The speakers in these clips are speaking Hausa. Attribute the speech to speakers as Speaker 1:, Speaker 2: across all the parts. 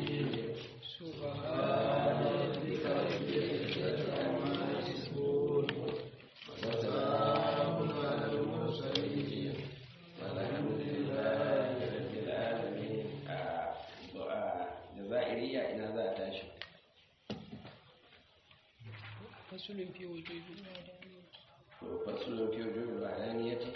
Speaker 1: الرجيم سبحان ربك رب العزة عما يصفون وسلام على المرسلين والحمد لله رب العالمين
Speaker 2: jazairiya ina za a tashi
Speaker 1: فصل في وجوب الوحدانية
Speaker 2: to fasulun fi wujubi bayaniyati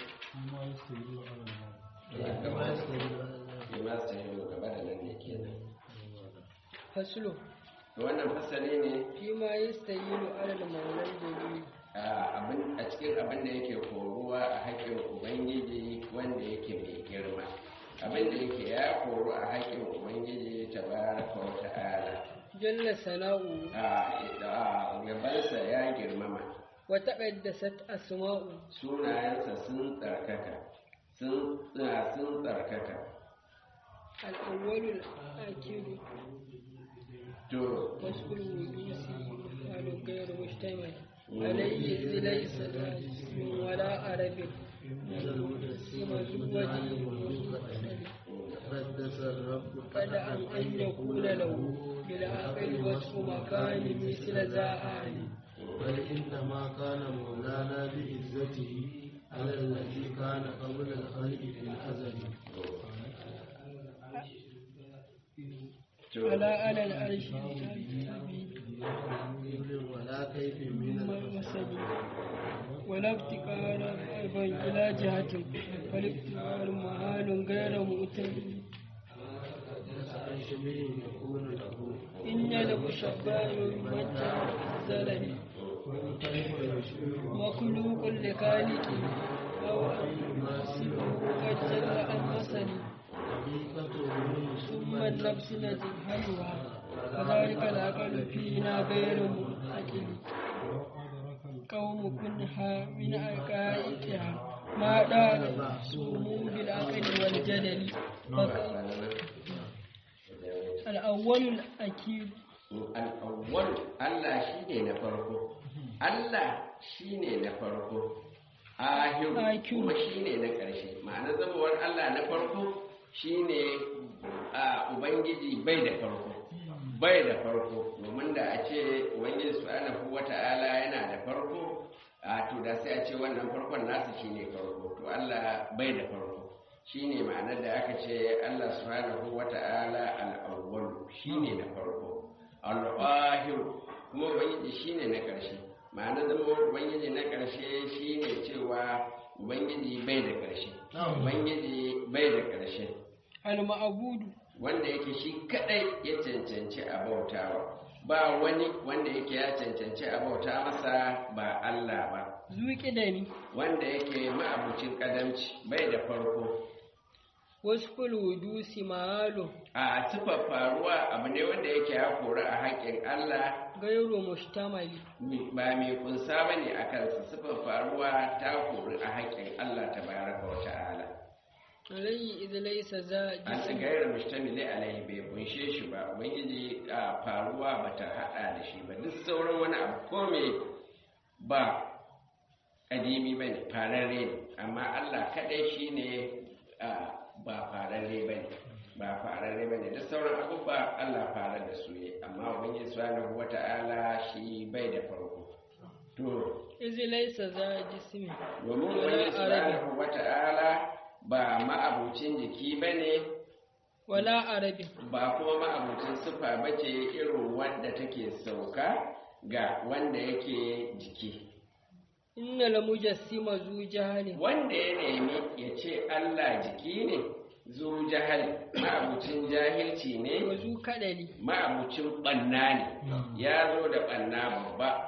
Speaker 2: ya gaba ya ma su yi gaba da nan ne kenan
Speaker 1: فصل
Speaker 2: to wannan fasali ne
Speaker 1: فيما يستهيل على المولى الجليل
Speaker 2: a abin- a cikin abin da yake koruwa a haƙƙin ubangiji wanda yake mai girma abin da yake ya koru a haƙƙin ubangiji tabaraka wa ta'ala
Speaker 1: جل ثناؤه
Speaker 2: a gabansa ya girmama
Speaker 1: وتقدست أسماؤه
Speaker 2: sunayensa sun tsarkaka sun ah, sun tsarkaka
Speaker 1: الأول الآخر
Speaker 2: to
Speaker 1: وصف الوجوس حال غير مجتمع عليه إذ ليس لا جسم ولا عرب سوى الوجه
Speaker 3: قدس الرب
Speaker 1: قد أن أن يكون له بالعقل وصف مكان مثل ذا عالي
Speaker 3: بل إنما كان مولانا بعزته على الذي كان قبل الخلق في الأزل
Speaker 2: to
Speaker 1: على على العرش
Speaker 3: ولا كيف من
Speaker 1: المسد ولا ابتكار أيضا إلى جهة فالابتكار محال غير مؤتمن
Speaker 3: عن شبه يكون له
Speaker 1: إن المشبه متى الزلل
Speaker 3: كيف يشبه
Speaker 1: مخلوق لخالقه أو أن يماثله قد جل عن مثل
Speaker 3: حقيقته
Speaker 1: ثم النفس نجهلها كذلك العقل فينا غير منعقل قوم كنها من عقائدها ما دال سمو بالعقل والجدل فك- الأول الأكيد
Speaker 2: al'awwal Allah shi ne na farko Allah shi ne na farko ahiru
Speaker 1: Akiru.
Speaker 2: kuma shi ne na ƙarshe ma'ana zamawar Allah na farko shi ne a Ubangiji bai da farko bai da farko domin da a ce Ubangiji subhanahu wata'ala yana da farko a to da sai a ce wannan farkon nasa shi ne farko to Allah bai da farko shi ne ma'anar da aka ce Allah subhanahu wata'ala al'awwal shi ne na farko al'ahiru kuma ubangiji shine na ƙarshe ma'ana zama ubangiji na ƙarshe shine cewa ubangiji bai da ƙarshe ubangiji bai da ƙarshe
Speaker 1: المعبود
Speaker 2: wanda yake shi kadai ya cancanci a bautawa ba wani wanda yake ya cancanci a bauta masa ba Allah ba
Speaker 1: ذو قدم
Speaker 2: wanda yake ma'abucin kadamci bai da farko
Speaker 1: وصف الودوس مآل
Speaker 2: a sifar faruwa abu ne wanda yake ya kori a haƙƙin Allah
Speaker 1: غير مشتمل
Speaker 2: ba mai kunsa ba ne a kansa sifar faruwa ta kori a haƙƙin Allah ta baraka wa ta'ala
Speaker 1: عليه إذ ليس ذا
Speaker 2: an ci
Speaker 1: جسم
Speaker 2: gairar mustamili alaihi bai kunshe shi ba ubangiji a faruwa ba ta haɗa da shi ba duk sauran wani abu ko me ba ƙadimi ba ne fararre ne amma Allah kaɗai shi ne ba fararre ba ne ba fararre ba ne duk sauran abubuwa Allah farar da su ne amma ubangiji subhanahu wa ta'ala shi bai da farko to
Speaker 1: إذ ليس ذا جسم
Speaker 2: domin
Speaker 1: ولا
Speaker 2: wani
Speaker 1: عرب
Speaker 2: subhanahu wata'ala ba ma'abucin jiki ba ne
Speaker 1: ولا عرب
Speaker 2: ba kuma ma'abucin sufa ba ce irin wanda take sauka ga wanda yake jiki
Speaker 1: إن المجسم ذو جهل
Speaker 2: wanda ya nemi ya ce Allah jiki ne zu jahal ma'abucin jahilci ne
Speaker 1: وذو كدل
Speaker 2: ma'abucin ɓanna ne ya zo da ɓanna babba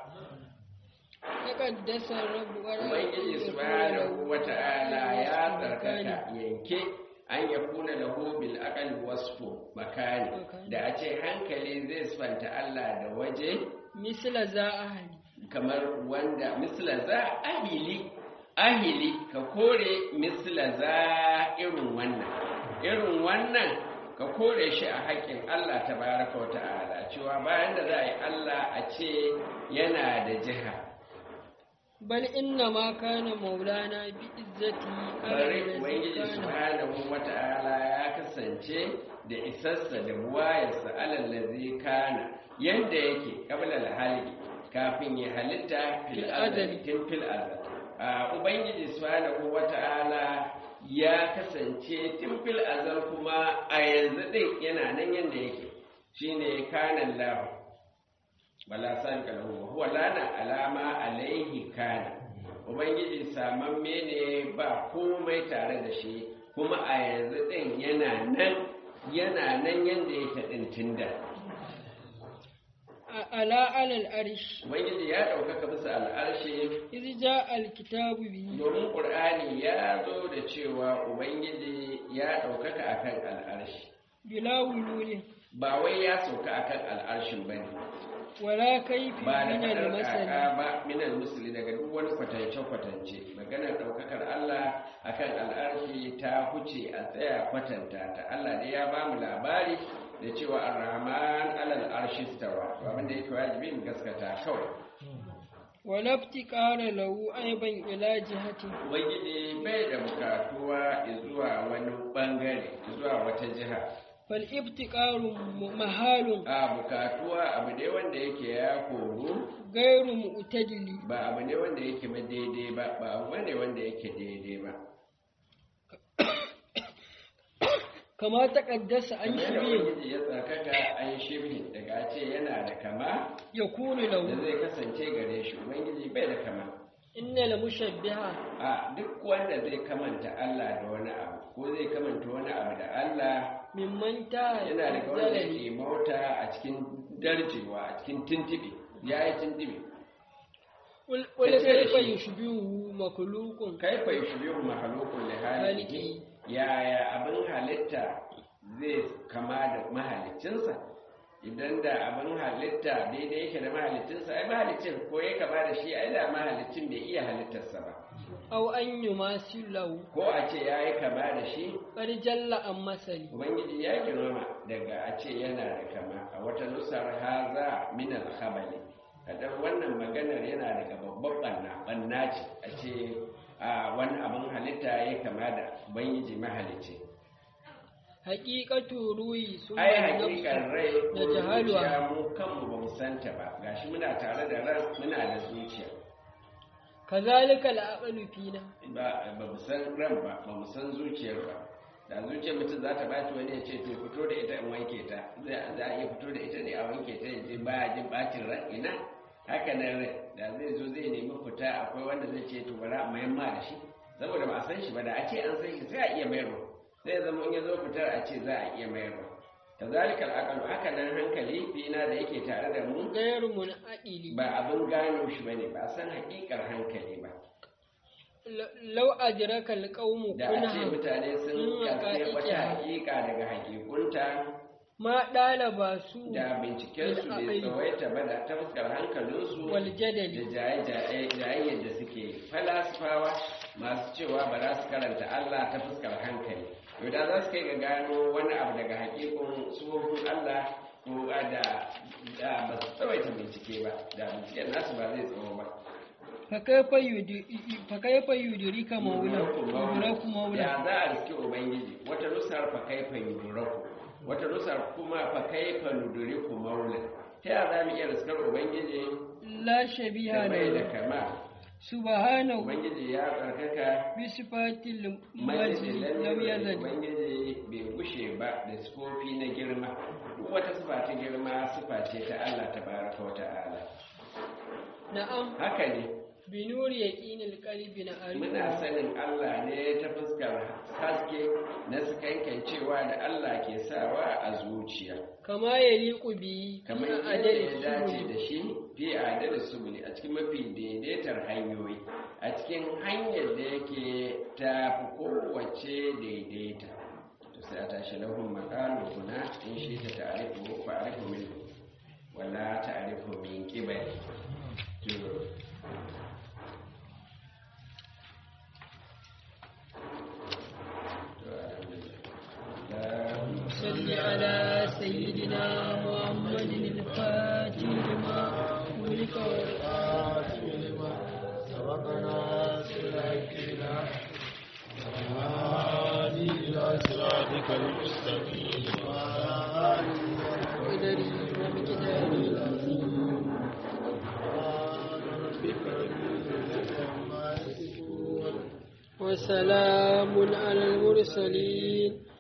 Speaker 1: تقدس الرب ولا
Speaker 2: Ubangiji subhanahu wa ta'ala ya tsarkaka yanke an ya kuna lahu bil aqal wasfu makani da a ce hankali zai sifanta Allah da waje
Speaker 1: مثل ذا أهل
Speaker 2: kamar wanda misla za ahili ahili ka kore misla za irin wannan irin wannan ka kore shi a haƙƙin Allah tabaraka wa ta'ala cewa bayan da za a yi Allah a ce yana da jiha
Speaker 1: bal inna ma kana maulana bi izzati
Speaker 2: bari ubangiji subhanahu wata'ala ya kasance da isassa da buwayarsa alallazi kana yanda yake qabla al kafin ya halitta fil
Speaker 1: Fil
Speaker 2: azali
Speaker 1: azali.
Speaker 2: tun fil azal a ubangiji subhanahu wata'ala ya kasance tun fil azal kuma a yanzu din yana nan yanda yake shine kana Allah bala san kalahu huwa lana alama alaihi kana ubangiji samamme ne ba komai tare da shi kuma a yanzu din yana nan yana nan yanda yake din tunda
Speaker 1: ala alal arish
Speaker 2: ubangiji ya ɗaukaka bisa al'arshi
Speaker 1: idh jaa al kitabu bihi
Speaker 2: domin ƙur'ani ya zo da cewa ubangiji ya ɗaukaka akan al'arshi
Speaker 1: bila wululin
Speaker 2: ba wai ya sauka akan al'arshin ba ne
Speaker 1: wala kayfi
Speaker 2: ba da
Speaker 1: min al
Speaker 2: faɗar
Speaker 1: masali
Speaker 2: kaka ba minal musuli daga duk wani kwatance-kwatance maganar ɗaukakar Allah akan al'arshi ta huce a tsaya kwatanta ta Allah ne ya ba mu labari da cewa ar-rahman alal arshi stawa to abin da yake wajibi mu gaskata kawai
Speaker 1: wala iftiqara lahu ayban ila jihati
Speaker 2: ubangiji bai da bukatuwa zuwa wani bangare zuwa wata jiha
Speaker 1: fal iftiqaru mahalun
Speaker 2: a bukatuwa abu ne wanda yake ya koru
Speaker 1: gairu mu'tadili
Speaker 2: ba abu ne wanda yake ba daidai ba ba abu ne wanda yake daidai ba
Speaker 1: kama taqaddasa an
Speaker 2: kamar da
Speaker 1: shibi
Speaker 2: ubangiji ya tsarkaka an shibhi daga ce yana da kama
Speaker 1: yakunu
Speaker 2: da
Speaker 1: lahu
Speaker 2: zai kasance gare shi ubangiji bai da kama
Speaker 1: innal mushabbiha
Speaker 2: a duk wanda zai kamanta Allah da wani abu ko zai kamanta wani abu da Allah
Speaker 1: mimman ta
Speaker 2: yana da kawai da ke mauta a cikin darjewa a cikin tintibi ya yi tintibi
Speaker 1: wala kayfa yushbihu makhluqun
Speaker 2: kai fa yushbihu mahalukun li halihi yaya abin halitta zai kama da mahalicinsa idan da abin halitta daidai yake da mahalicinsa ai mahalicin ko ya kama da shi ai da mahalicin bai iya halittarsa ba
Speaker 1: aw an yumasilahu
Speaker 2: ko a ce ya yi kama da shi
Speaker 1: qad jalla an masali
Speaker 2: ubangiji ya girmama daga a ce yana da kama a wata nusar haza min alhabali kadan wannan maganar yana daga babban banna banna ce a ce a wani abin halitta ya kama da ubangiji mahalicci
Speaker 1: haqiqatu ruhi summa
Speaker 2: ai
Speaker 1: nafsu
Speaker 2: hakikan rai ko
Speaker 1: da jahaluwa.
Speaker 2: zuciya mu kanmu ba mu santa ba gashi muna tare da ran muna da zuciya
Speaker 1: kazalika al-aqlu fina
Speaker 2: ba ba mu san ran ba ba mu san zuciyar ba da zuciyar mutum za ta baci wani ya ce to fito da ita in wanke ta za za a iya fito da ita ne a wanke ta ya je baya jin bacin ran ina haka nan rai da zai zo zai nemi fita akwai wanda zai ce to bari a mayan ma da shi saboda ba a san shi ba da a ce an san shi sai a iya mayarwa zai zama in ya zo fitar a ce za a iya mayarwa kazalikal aqal haka nan hankali fina da yake tare da mu
Speaker 1: gairu munaqili
Speaker 2: ba abin gano shi bane ba a san hakikar hankali ba
Speaker 1: law ajraka al-qawmu
Speaker 2: da a ce
Speaker 1: kunha
Speaker 2: mutane sun
Speaker 1: Mm,
Speaker 2: karfe wata
Speaker 1: haƙiƙa.
Speaker 2: hakika daga hakikunta
Speaker 1: ma dalaba su
Speaker 2: da bincikensu bai
Speaker 1: Bil
Speaker 2: tsawaita ba da ta fuskar hankalinsu
Speaker 1: wal
Speaker 2: da
Speaker 1: jadali
Speaker 2: jayayyar da suke falasifawa masu cewa ba za su karanta Allah ta fuskar hankali to da za su kai ga gano wani abu daga hakikun suhufin Allah ko da da ba su tsawaita bincike ba da binciken nasu ba zai tsawo ba
Speaker 1: fa kayfa yudi fa kayfa yudirika maula yudiraku maula
Speaker 2: ya za a riski ubangiji wata nusar fa kaifa yuduraku wata nusar kuma fa kaifa nuduriku maula ta ya za mu iya riskar ubangiji
Speaker 1: la shabiha
Speaker 2: da bai da
Speaker 1: lahu
Speaker 2: kama
Speaker 1: subhanahu
Speaker 2: ubangiji ya tsarkaka
Speaker 1: bi sifatil
Speaker 2: majid
Speaker 1: majid lam yazal
Speaker 2: ubangiji bai gushe ba da sifofi na girma duk wata sifa ta girma sifa ce ta Allah tabaraka wa ta'ala
Speaker 1: na'am
Speaker 2: haka ne
Speaker 1: bi nuri yaqinil qalbi na
Speaker 2: muna
Speaker 1: arifu
Speaker 2: sanin Allah ne ta fuskar haske na sukankan cewa da Allah ke sawa a zuciya
Speaker 1: kama yaliqu bi
Speaker 2: kamar
Speaker 1: fi
Speaker 2: yadda
Speaker 1: adali
Speaker 2: ya dace
Speaker 1: subuli
Speaker 2: da shi fi adal subuli a cikin mafi daidaitar hanyoyi a cikin hanyar da yake ta fi kowace daidaita to sai a tashi lahun makalu kuna in shi ta ta'arifu fa'arifu min wala ta'arifu min qibali to to alhamdulillah
Speaker 1: صل على سيدنا محمد الفاتح لما ولك والآخر
Speaker 3: لما سبق ناصر الحق بالحق والهادي إلى صراطك المستقيم وعلى آله
Speaker 1: قدري ومقداري العظيم
Speaker 3: سبحان ربك رب العزة عما يصفون
Speaker 1: وسلام على المرسلين